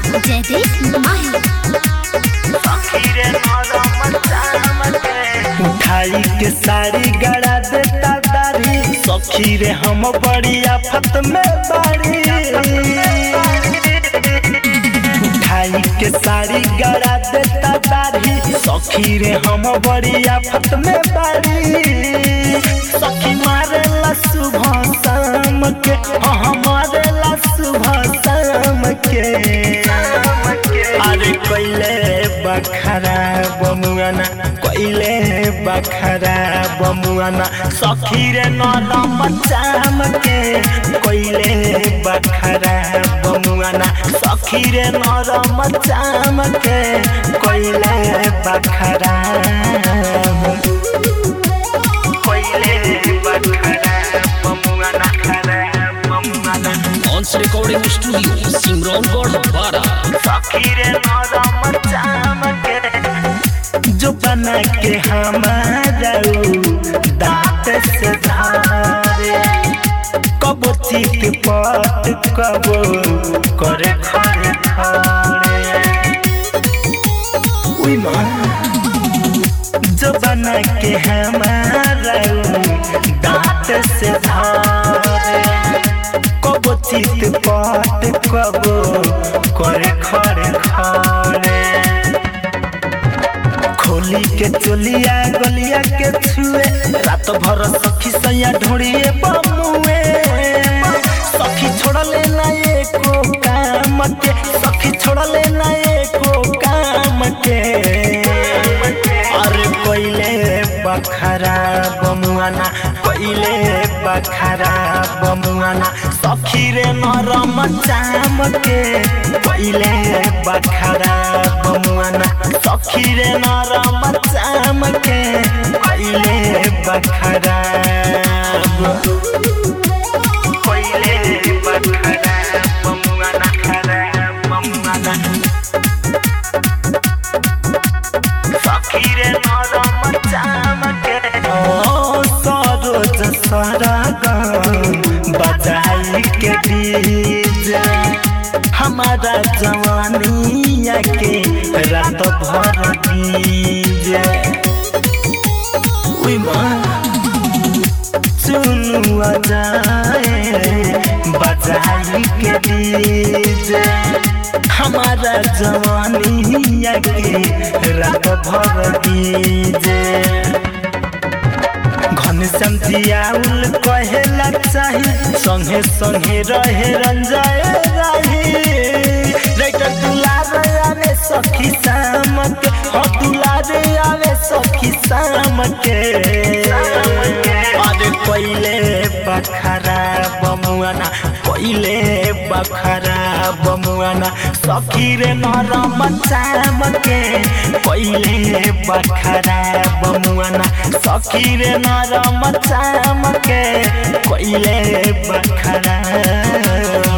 जयदीप माही उठाई के साड़ी गड़ा देता दारी सखी रे हम बड़ी आफत में बाड़ी उठाई के साड़ी गड़ा देता दारी सखी रे हम बड़ी आफत में बाड़ी सखी मारेला सुबह शाम के हाँ हमारे ला सुबह शाम के अरे कोइले बखरा बमुआना कोइले बखरा बमुआना सखी रे नरम चाम के कोइले बखरा बमुआना सखी रे नरम चाम के कोइले बखरा कोइले बखरा बमुआना खरा बमुआना ऑन्स रिकॉर्डिंग स्टूडियो सिमरौनगढ़ बारा सखीरे नरम चामके जो बना के हमारा दांत से धारे कब चित पट कब करे खरे खरे उई माँ जो बना के हमारा दांत से धारे कब चित पट कब करे खरे खरे खोली के चोलिया गलिया के छुए रात भर सखी सैया ढोड़िए बमुए सखी छोड़ले ना एको काम के सखी छोड़ले ना एको काम के अरे कोइले बखरा बमुआना कोइले बखरा बमुआना सखी रे नरम चाम के कोइले बखरा बमुआना सखी रे नरम चाम के कोइले बखरा कोइले बखरा बमुआना खरा बमुआना सखीरे नरम चामके ओ सरोज सरगम बजाई के डीजे हमारा जवानिया के रात भर डीजे उई माँ चुनुआ जाए बजाई के डीजे हमारा जवानिया के रात भर डीजे घन समझियाउल कहेला चाही संगे संगे रहे रंजाए राही राइटर दुलारे आवे सखी शाम के हो दुलारे आवे सखी शाम के अरे कोइले बखरा बमुआना कोइले बखरा बमुआना सखी रे नरम चाम के कोइले बखरा बमुआना सखी रे नरम चाम के कोइले बखरा